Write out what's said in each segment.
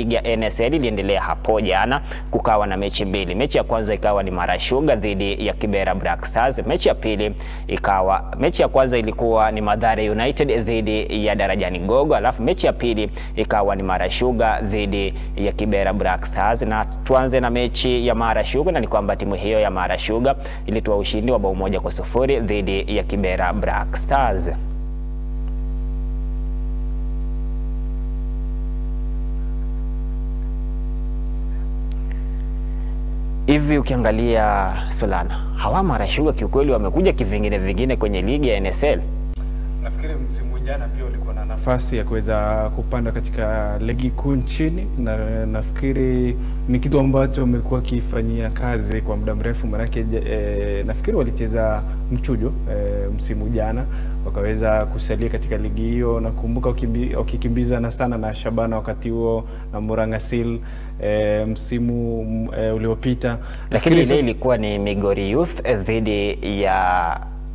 ligi ya NSL iliendelea hapo jana, kukawa na mechi mbili. Mechi ya kwanza ikawa ni Mara Sugar dhidi ya Kibera Black Stars. Mechi ya pili ikawa, mechi ya kwanza ilikuwa ni Mathare United dhidi ya Darajani Gogo, alafu mechi ya pili ikawa ni Mara Sugar dhidi ya Kibera Black Stars. Na tuanze na mechi ya Mara Sugar, na ni kwamba timu hiyo ya Mara Sugar ilitoa ushindi wa bao moja kwa sufuri dhidi ya Kibera Black Stars. Hivi ukiangalia Solana, hawa Mara Sugar kiukweli wamekuja kivingine vingine kwenye ligi ya NSL. Nafikiri msimu jana pia ulikuwa na nafasi ya kuweza kupanda katika ligi kuu nchini, na nafikiri ni kitu ambacho wamekuwa wakifanyia kazi kwa muda mrefu, manake e, nafikiri walicheza mchujo e, msimu jana wakaweza kusalia katika ligi hiyo. Nakumbuka wakikimbizana sana na Shabana wakati huo na Murangasil e, msimu e, uliopita, Lakini ile ilikuwa ni Migori Youth dhidi ya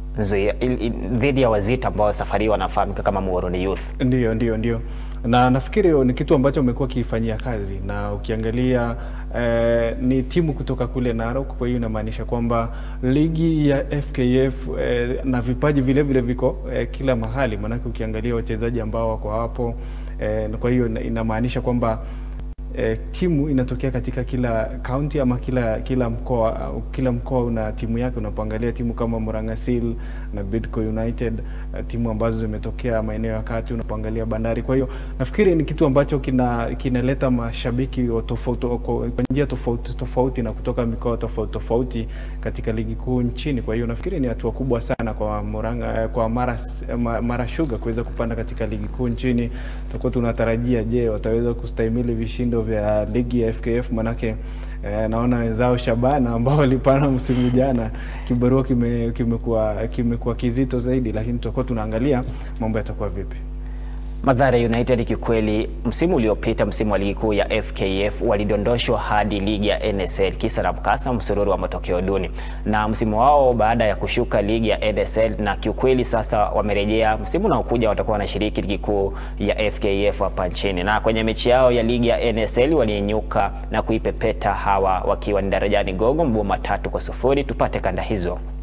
dhidi ya Wazita ambao safari wanafahamika kama Muhoroni Youth. Ndio, ndio, ndio, na nafikiri ni kitu ambacho wamekuwa wakifanyia kazi, na ukiangalia eh, ni timu kutoka kule Narok. Kwa hiyo inamaanisha kwamba ligi ya FKF eh, na vipaji vile vile viko eh, kila mahali, maanake ukiangalia wachezaji ambao wako hapo eh, kwa hiyo inamaanisha kwamba E, timu inatokea katika kila kaunti ama kila kila mkoa. Kila mkoa una timu yake. Unapoangalia timu kama Murangasil na Bidco United, timu ambazo zimetokea maeneo ya kati, unapoangalia Bandari. Kwa hiyo nafikiri ni kitu ambacho kina kinaleta mashabiki tofauti kwa njia tofauti tofauti na kutoka mikoa tofauti tofauti katika ligi kuu nchini. Kwa hiyo nafikiri ni hatua kubwa sana kwa Muranga, kwa Mara, Mara Sugar kuweza kupanda katika ligi kuu nchini. Tutakuwa tunatarajia, je, wataweza kustahimili vishindo vya ligi ya FKF manake eh, naona wenzao Shabana ambao walipana msimu jana, kibarua kimekuwa kime kimekuwa kizito zaidi, lakini tutakuwa tunaangalia mambo yatakuwa vipi. Mathare United kikweli, msimu uliopita, msimu wa ligi kuu ya FKF walidondoshwa hadi ligi ya NSL kisa na mkasa, msururu wa matokeo duni, na msimu wao baada ya kushuka ligi ya NSL, na kiukweli sasa wamerejea. Msimu unaokuja watakuwa wanashiriki ligi kuu ya FKF hapa nchini, na kwenye mechi yao ya ligi ya NSL waliinyuka na kuipepeta hawa wakiwa ni Darajani Gogo mabao matatu kwa sufuri. Tupate kanda hizo.